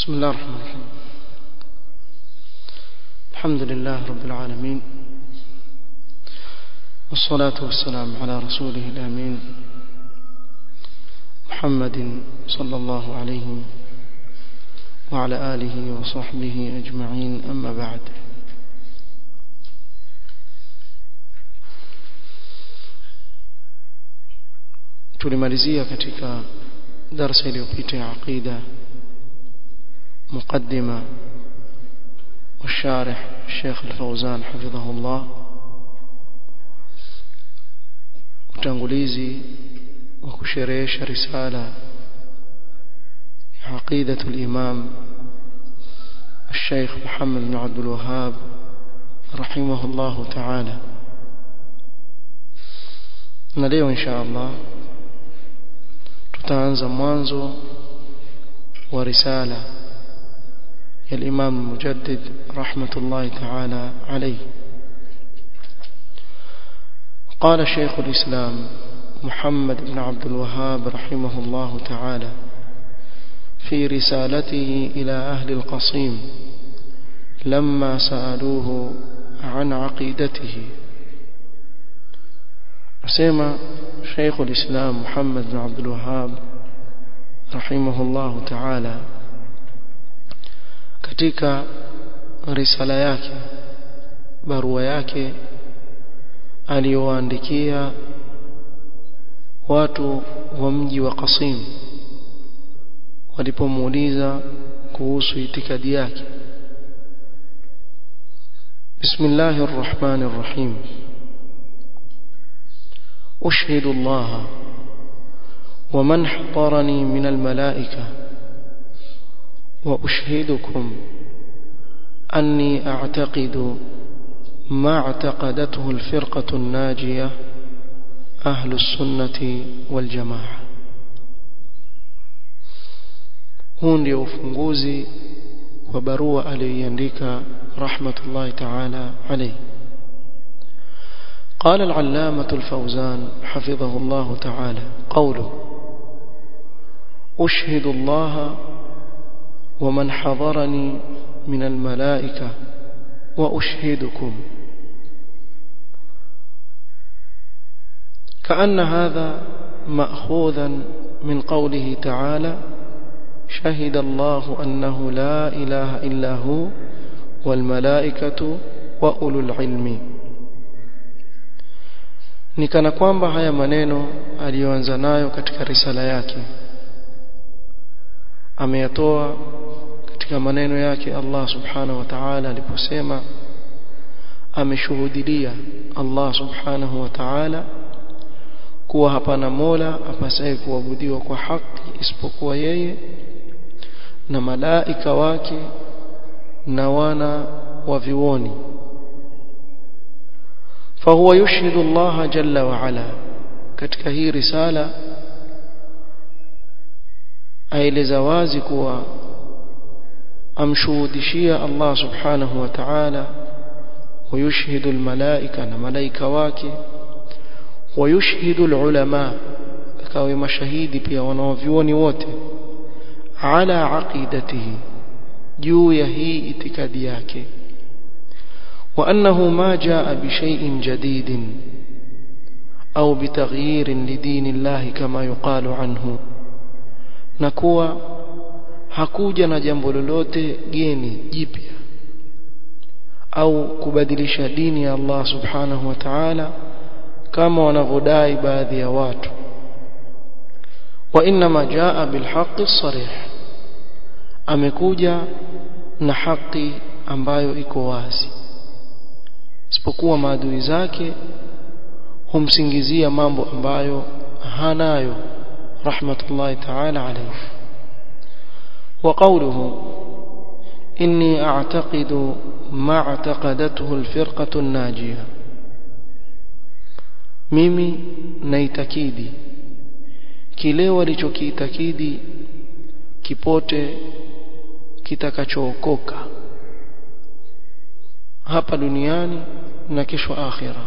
بسم الله الرحمن الرحيم الحمد لله رب العالمين والصلاة والسلام على رسوله الأمين محمد صلى الله عليه وعلى آله وصحبه أجمعين أما بعد tulimalizia katika darasa iliyopita ya aqida muqaddima والشارح الشيخ الفوزان حفظه الله utangulizi wa kusherehesha risala عقيدة الإمام الشيخ محمد بن عبد الوهاب رحمه الله تعالى na leo insha Allah tutaanza mwanzo wa risala ya Imam Mujaddid rahmatullahi ta'ala alayhi قال شيخ الإسلام محمد بن عبد الوهاب رحمه الله تعالى في رسالته إلى أهل القصيم لما سألوه عن عقيدته أسمى شيخ الإسلام محمد بن عبد الوهاب رحمه الله تعالى katika risala yake barua yake aliyowaandikia watu wa mji wa Qasim walipomuuliza kuhusu itikadi yake Bismillahir Rahmanir Rahim أشهد الله ومن حضرني من الملائكة وأشهدكم أني أعتقد ما اعتقدته الفرقة الناجية أهل السنة والجماعة huu ndio ufunguzi wa barua aliyoiandika rahmatullahi taala alayhi قال العلامة الفوزان حفظه الله تعالى قوله أشهد الله ومن حضرني من الملائكة وأشهدكم كأن هذا مأخوذا من قوله تعالى شهد الله أنه لا إله إلا هو والملائكة وأولو العلم ni kana kwamba haya maneno aliyoanza nayo katika risala yake ameyatoa katika maneno yake Allah subhanahu wa ta'ala aliposema ameshuhudilia Allah subhanahu wa ta'ala kuwa hapana mola apasaye kuabudiwa kwa haki isipokuwa yeye na malaika wake na wana wa vioni فهو يشهد الله جل وعلا katika hii risala aeleza wazi kuwa amshuhudishia Allah subhanahu wa ta'ala ويشهد الملائكة na malaika wake ويشهد العلماء akawe mashahidi pia wanaovioni wote ala aqidatihi juu ya hii itikadi yake وأنه ما جاء بشيء جديد أو بتغيير لدين الله كما يقال عنه نكوى hakuja na jambo lolote geni jipya au kubadilisha dini ya Allah subhanahu wa ta'ala kama wanavyodai baadhi ya watu wa inma jaa bilhaqqi sarih amekuja na haki ambayo iko wazi isipokuwa maadui zake humsingizia mambo ambayo hanayo rahmatullahi ta'ala alayhi wa qawluhu inni a'taqidu ma i'taqadathu al-firqatu an-najiyah mimi naitakidi kile walichokiitakidi kipote kitakachookoka hapa duniani na kesho akhira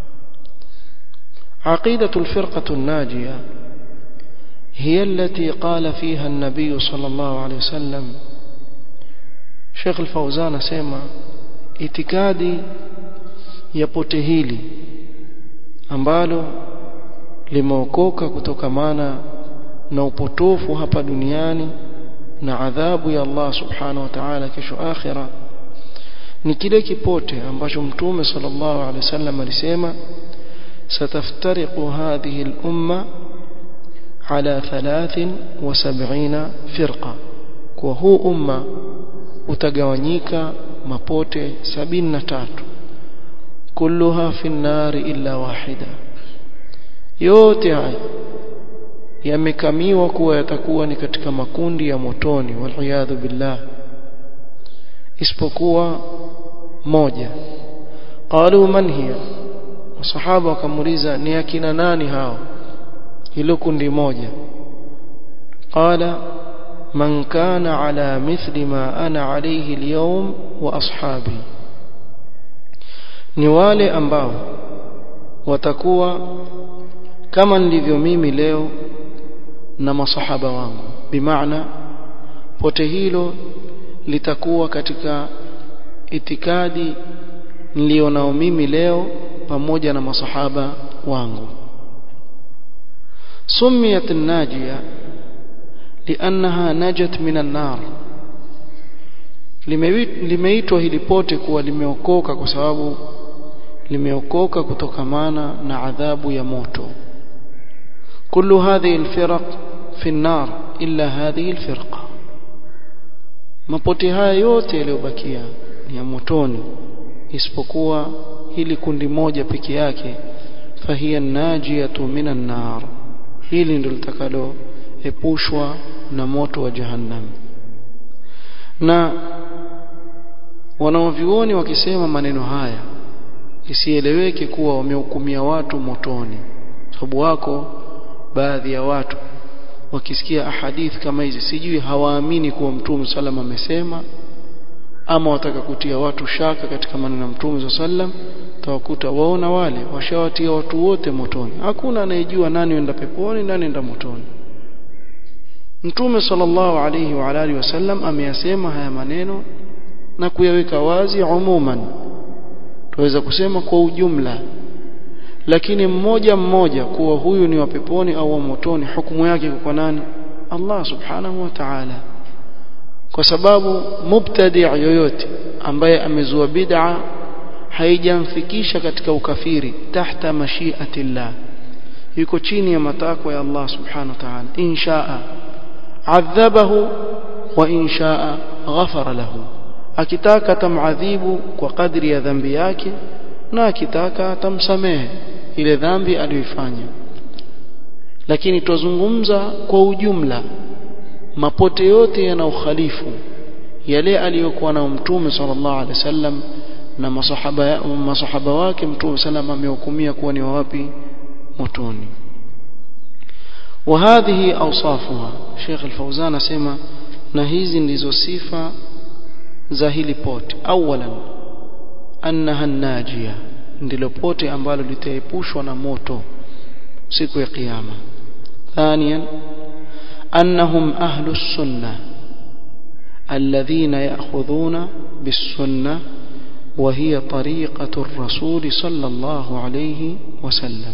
عقيدة الفرقة الناجية هي التي قال فيها النبي صلى الله عليه وسلم Sheikh Al-Fauzan asema itikadi ya pote hili ambalo limeokoka kutokamana na upotofu hapa duniani na adhabu ya Allah subhanahu wa ta'ala kesho akhira ni kile kipote ambacho mtume sallallahu alaihi wasallam alisema sataftariqu hadhihi al-umma ala 73 firqa kwa huu umma utagawanyika mapote 73 kulluha fi an-nar illa wahida yote haya yamekamiwa kuwa yatakuwa ni katika makundi ya motoni waliyadhu billah isipokuwa moja qalu man hiya masahaba wakamuuliza ni akina nani hao hilo kundi moja qala man kana ala mithli ma ana alayhi alyawm wa ashabi ni wale ambao watakuwa kama nilivyo mimi leo na masahaba wangu bimaana pote hilo litakuwa katika itikadi nilionao mimi leo pamoja na masahaba wangu سميت الناجية لأنها نجت من النار limeitwa hili pote kuwa limeokoka kwa sababu limeokoka kutokamana na adhabu ya moto كل هذه الفرق في النار إلا هذه الفرقة mapote haya yote yaliyobakia ni ya motoni isipokuwa hili kundi moja peke yake fahiya najiyatu minan nar hili ndilo litakalo epushwa na moto wa jahannam na wanaovyuoni wakisema maneno haya isieleweke kuwa wamehukumia watu motoni sababu wako baadhi ya watu wakisikia ahadithi kama hizi sijui hawaamini kuwa mtume sallam amesema ama wataka kutia watu shaka katika maneno ya mtume sallam tawakuta waona wale washawatia watu wote motoni hakuna anayejua nani enda peponi nani enda motoni mtume sallallahu alayhi wa alihi wasallam ameyasema haya maneno na kuyaweka wazi umuman tuweza kusema kwa ujumla lakini mmoja mmoja kuwa huyu ni wa peponi au wa motoni hukumu yake kwa nani Allah subhanahu wa ta'ala kwa sababu mubtadi' yoyote ambaye amezua bid'a haijamfikisha katika ukafiri tahta mashiatillah yuko chini ya matakwa ya Allah subhanahu wa ta'ala inshaa adhabahu wa inshaa ghafara lahu akitaka atamadhibu kwa kadri ya dhambi yake na akitaka atamsamehe ile dhambi aliyoifanya lakini tuzungumza kwa ujumla mapote yote yana ukhalifu yale aliyokuwa na mtume sallallahu alaihi wasallam na masahaba masahaba wake mtume sallam amehukumia kuwa ni wapi motoni وهذه اوصافها شيخ الفوزان اسمع na hizi ndizo sifa za hili pote awalan annaha najia ndilo pote ambalo litaepushwa na moto siku ya kiyama thaniyan annahum ahlus sunnah alladhina ya'khudhuna bis-sunnah وهي طريقة الرسول صلى الله عليه وسلم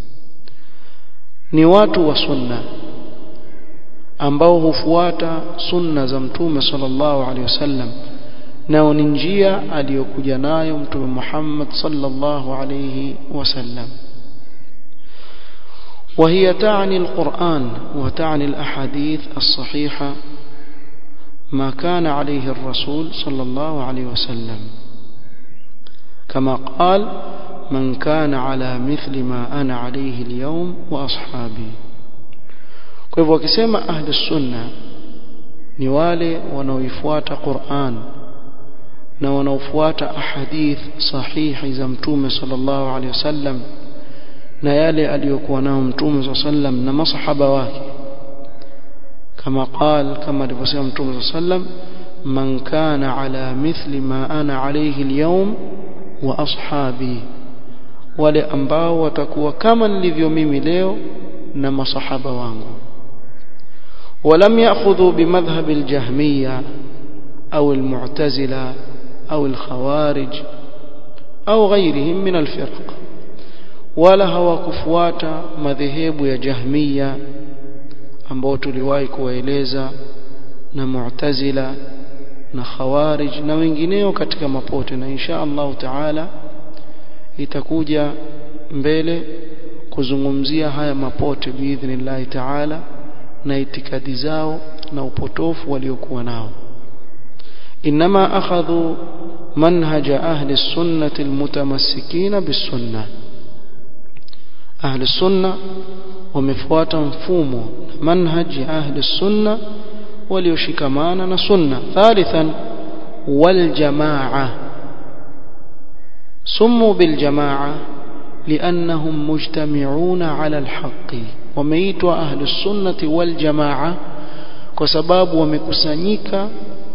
ni watu wa sunna ambao hufuata sunna za mtume sallallahu alaihi wasallam nao ni njia aliyokuja nayo mtume Muhammad sallallahu alaihi wasallam وهي تعني القرآن وتعني الأحاديث الصحيحة ما كان عليه الرسول صلى الله عليه وسلم كما قال من كان على مثل ما أنا عليه اليوم وأصحابي kwa hivyo wakisema ahli sunna ni wale wanaoifuata Qur'an na wanaofuata ahadith sahihi za mtume sallallahu alaihi wasallam na yale aliyokuwa nao mtume sallam na masahaba wake kama qal kama alivyosema mtume sallam man kana ala mithli ma ana alayhi alyawm wa ashabi wale ambao watakuwa kama nilivyo mimi leo na masahaba wangu ولم يأخذوا بمذهب الجهمية au almu'tazila au alkhawarij au ghairihim min alfirq wala hawakufuata madhehebu ya jahmiya ambao tuliwahi kuwaeleza na mu'tazila na khawarij na wengineo katika mapote na insha Allah taala itakuja mbele kuzungumzia haya mapote biidhnillah taala na itikadi zao na upotofu waliokuwa nao inma akhadhu manhaj ahli sunnah almutamassikina bisunna ahli sunna wamefuata mfumo na manhaj ya ahli sunna walioshikamana na sunna thalithan wal jamaa سموا بالجماعة لأنهم مجتمعون على الحق وميتوا أهل السنة والجماعة كسباب ومكسنيك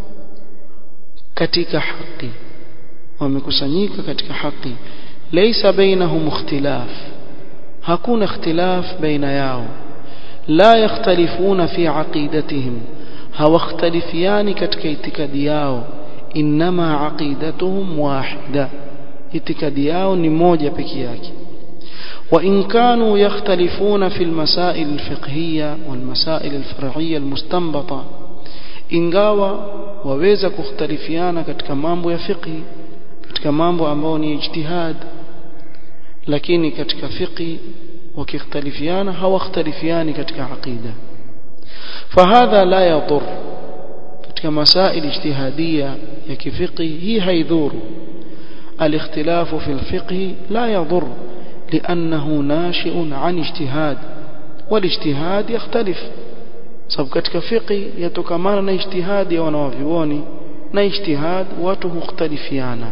كتك حق ومكسنيك كتك حق ليس بينهم اختلاف هكون اختلاف بين ياو لا يختلفون في عقيدتهم هو اختلفيان كتك اتكادياو إنما عقيدتهم واحدة itikadi yao ni moja peke yake وإن كانوا يختلفون في المسائل الفقهية والمسائل الفرعية المستنبطة ingawa waweza kukhtalifiana katika mambo ya fiqhi katika mambo ambayo ni ijtihad lakini katika fiqhi wakikhtalifiana hawakhtalifiani katika aqida fahadha la yadur katika masail ijtihadiyya ya kifiqhi hii haidhuru الاختلاف في الفقه لا يضر لأنه ناشئ عن اجتهاد والاجتهاد يختلف sababu katika fiqi yatokamana na ijtihadi ya wanawavyuoni na ijtihad watu hukhtalifiana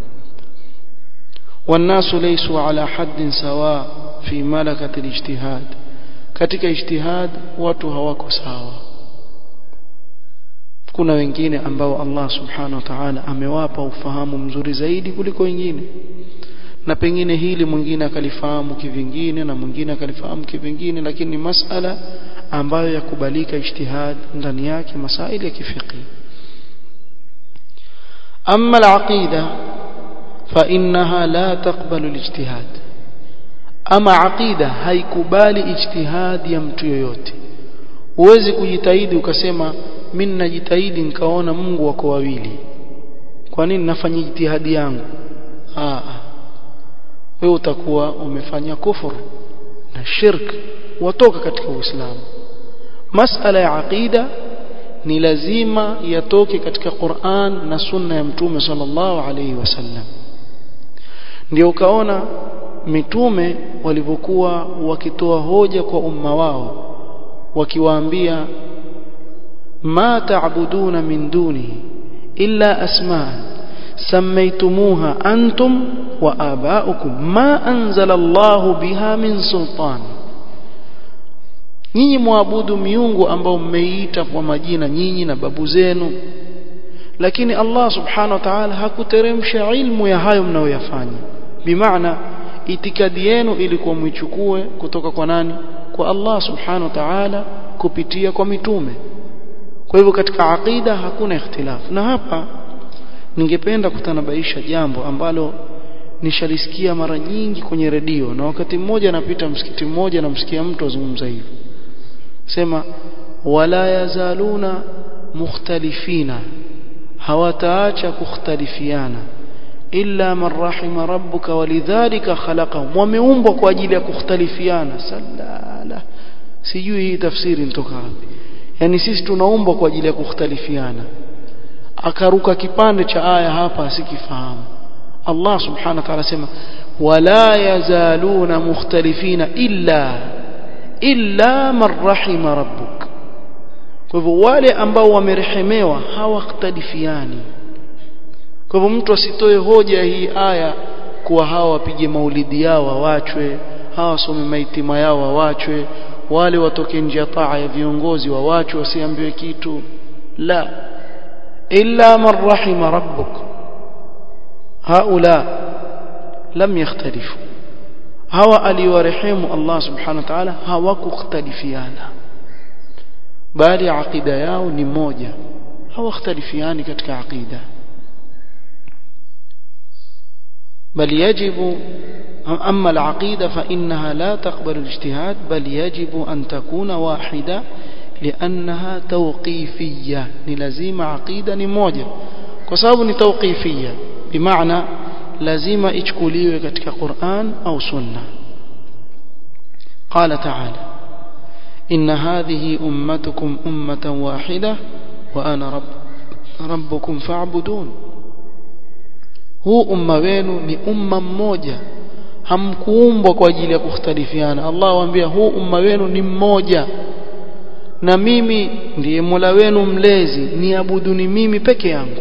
والناس ليسوا على حد سواء في ملكة الاجتهاد katika ijtihad watu hawako sawa kuna wengine ambao Allah subhanahu wa ta'ala amewapa ufahamu mzuri zaidi kuliko wengine na pengine hili mwingine akalifahamu kivingine na mwingine akalifahamu kivingine lakini ni masala ambayo yakubalika ijtihad ndani yake masaili ya kifiqi amma al-aqida fa innaha la taqbalu al-ijtihad ama aqida haikubali ijtihad ya mtu yoyote huwezi kujitahidi ukasema mimi najitahidi nikaona Mungu wako wawili kwa nini nafanya jitihadi yangu ah wewe utakuwa umefanya kufuru na shirk watoka katika uislamu masala ya aqida ni lazima yatoke katika Qur'an na sunna ya mtume sallallahu alaihi wasallam ndio ukaona mitume walivyokuwa wakitoa hoja kwa umma wao wakiwaambia ما تعبدون من دونه إلا أسماء سميتموها أنتم وآباؤكم ما أنزل الله بها من سلطان nyinyi mwabudu miungu ambao mmeiita kwa majina nyinyi na babu zenu lakini Allah subhanahu wa ta'ala hakuteremsha ilmu ya hayo mnayoyafanya bimaana itikadi yenu ilikuwa mwichukue kutoka kwa nani kwa Allah subhanahu wa ta'ala kupitia kwa mitume kwa hivyo katika aqida hakuna ikhtilaf na hapa ningependa kutanabaisha jambo ambalo nishalisikia mara nyingi kwenye redio na wakati mmoja napita msikiti mmoja namsikia mtu azungumza hivyo sema wala yazaluna mukhtalifina hawataacha kukhtalifiana illa man rahima rabbuka walidhalika khalaqahum wameumbwa kwa ajili ya kukhtalifiana sallala sijui hii tafsiri nitoka wapi yani sisi tunaumbwa kwa ajili ya kukhtalifiana akaruka kipande cha aya hapa asikifahamu Allah subhanahu wa ta'ala sema wala yazaluna mukhtalifina illa illa man rahima rabbuk kwa hivyo wale ambao wamerehemewa hawakhtalifiani kwa hivyo mtu asitoe hoja hii aya kuwa hawa wapige maulidi yao wawachwe hawa wasome maitima yao wawachwe wale watoke nje ya taa ya viongozi wawachwe wasiambiwe kitu la illa man rahima rabbuk haula lam yakhtalifu hawa aliwarehemu Allah subhanahu wa ta'ala hawakukhtalifiana bali aqida yao ni moja hawakhtalifiani katika aqida بل يجب أما العقيدة فإنها لا تقبل الاجتهاد بل يجب أن تكون واحدة لأنها توقيفية نلزيم عقيدة نموجة كسبب توقيفية بمعنى لازم إجكوليو كتك قرآن أو سنة قال تعالى إن هذه أمتكم أمة واحدة وأنا رب ربكم فاعبدون huu umma wenu ni umma mmoja hamkuumbwa kwa ajili ya kukhtalifiana Allah waambia huu umma wenu ni mmoja na mimi ndiye Mola wenu mlezi niabuduni mimi peke yangu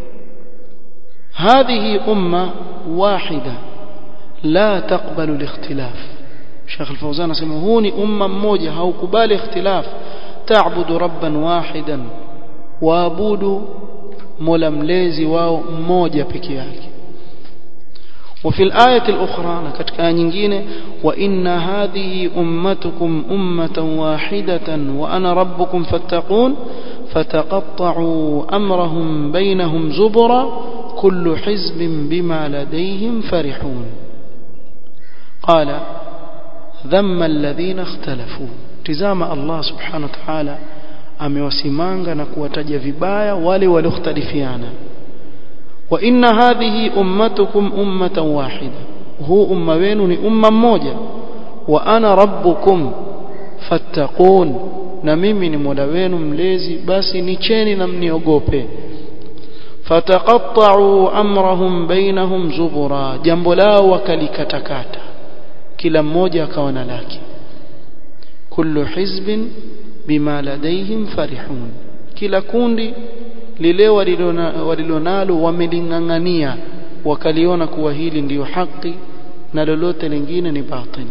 hadhihi umma wahida la taqbalu al-ikhtilaf Sheikh Al-Fawzan anasema huu ni umma mmoja haukubali ikhtilaf ta'budu rabban wahidan waabudu mola mlezi wao mmoja peke yake وفي الآية الأخرى كتك آية وإن هذه أمتكم أمة واحدة وأنا ربكم فاتقون فتقطعوا أمرهم بينهم زبرا كل حزب بما لديهم فرحون قال ذم الذين اختلفوا تزام الله سبحانه وتعالى amewasimanga na kuwataja vibaya wale waliokhtalifiana wa inna hadhihi ummatukum ummatan wahida huu umma wenu ni umma mmoja wa ana rabbukum fattaqun na mimi ni mola wenu mlezi basi nicheni na mniogope fataqatta'u amrahum bainahum zubura jambo lao wakalikatakata kila mmoja akawa na lake kullu hizbin bima ladaihim farihun kila kundi lile walilonalo wamelingangania wakaliona kuwa hili ndiyo haki na lolote lingine ni batil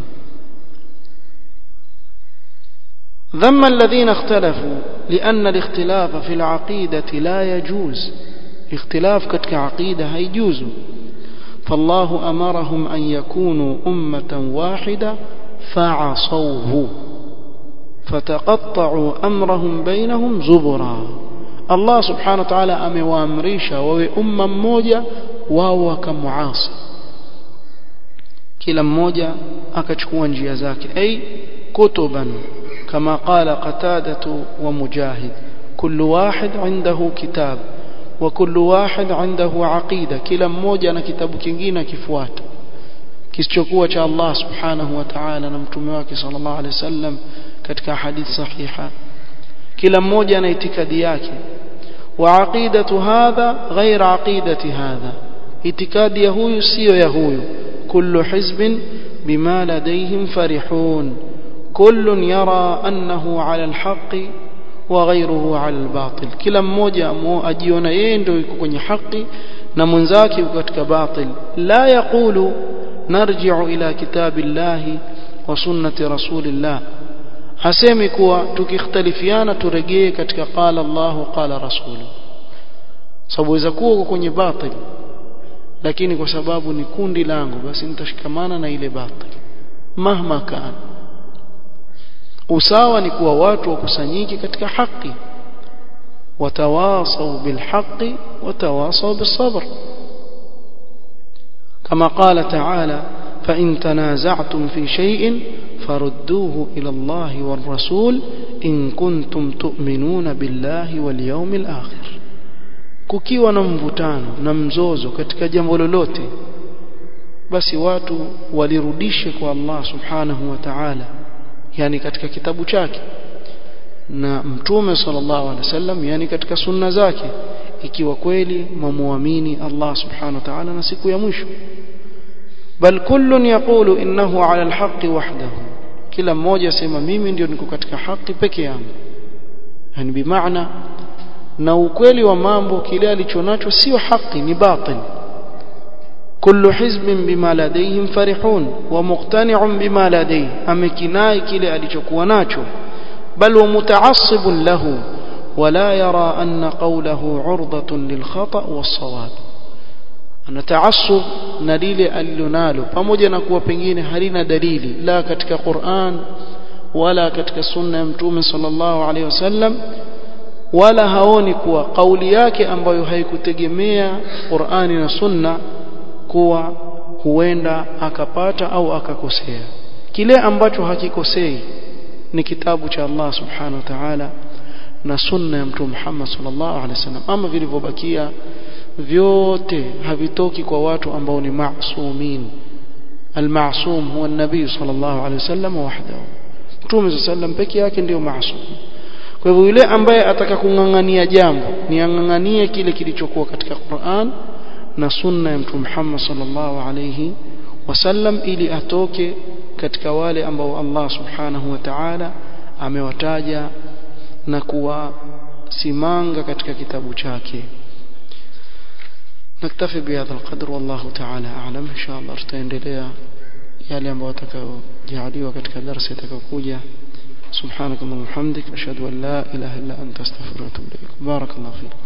ذم الذين اختلفوا لأن الاختلاف في العقيدة لا يجوز اختلاف كتك عقيدة هيجوز فالله أمرهم أن يكونوا أمة واحدة فعصوه فتقطعوا أمرهم بينهم زبرا الله سبحانه وتعالى amewaamrisha wawe umma mmoja wao wakamuasi kila mmoja akachukua njia zake ay kutuban kama qala qatadatu wa mujahid kullu wahid indahu kitab wa kullu wahid indahu aqida kila mmoja na kitabu kingine akifuata kisichokuwa cha Allah subhanahu wa ta'ala na mtume wake sallallahu alaihi wasallam katika hadithi sahiha kila mmoja ana itikadi yake wa aqidatu hadha ghair aqidati hadha itikadi ya huyu sio ya huyu kullu hizbin bima ladayhim farihun kullun yara annahu ala alhaqi wa ghayruhu ala albatil kila mmoja ajiona yeye ndio yuko kwenye haki na mwenzake yuko katika batil la yaqulu narji'u ila kitabillahi wa sunnati rasulillah hasemi kuwa tukikhtalifiana turegee katika qala Allahu qala rasulu sababu waweza kuwa kwenye batil lakini kwa sababu ni kundi langu basi nitashikamana na ile batil mahma kana usawa ni kuwa watu wakusanyike katika haki watawasau bilhaqi watawasau bisabr كما قال تعالى فإن تنازعتم في شيء فردوه إلى الله والرسول إن كنتم تؤمنون بالله واليوم الآخر kukiwa na mvutano na mzozo katika jambo lolote basi watu walirudishe kwa Allah subhanahu wa ta'ala yani katika kitabu chake na mtume sallallahu alaihi wasallam yani katika sunna zake ikiwa kweli mwamuamini Allah subhanahu wa ta'ala na siku ya mwisho bal kullun yaqulu innahu ala alhaqi wahdahu kila mmoja sema mimi ndio niko katika haki peke yangu yani bimaana na ukweli wa mambo kile alichonacho sio haki ni batil kullu hizbin bima ladayhim farihun wa muqtani'un bima ladayhi amekinai kile alichokuwa nacho bal wa muta'assibun lahu ولا يرى أن قوله عرضة للخطأ والصواب ana taassub na lile alilonalo pamoja na kuwa pengine halina dalili la katika Qur'an wala katika sunna ya mtume sallallahu alaihi wasallam wala haoni kuwa kauli yake ambayo haikutegemea Qur'ani na Sunna kuwa huenda akapata au akakosea kile ambacho hakikosei ni kitabu cha Allah subhanahu wa ta'ala na sunna ya mtume Muhammad sallallahu alaihi wasallam ama vilivyobakia vyote havitoki kwa watu ambao ni masumin المعصوم هو النبي صلى الله عليه وسلم وحده mtume صلى الله عليه وسلم peke yake ndio maasum kwa hivyo yule ambaye ataka kungangania jambo ni anganganie kile kilichokuwa katika Qur'an na sunna ya mtume Muhammad sallallahu alayhi wasallam ili atoke katika wale ambao Allah subhanahu wa ta'ala amewataja na kuwasimanga katika kitabu chake نكتفي بهذا القدر والله تعالى أعلم إن شاء الله tutaendelea yale ambayo atakayojaliwa katika darasa itakayokuja سبحانك اللهم وبحمدك أشهد أن لا إله إلا أنت أستغفرك وأتوب إليك بارك الله فيك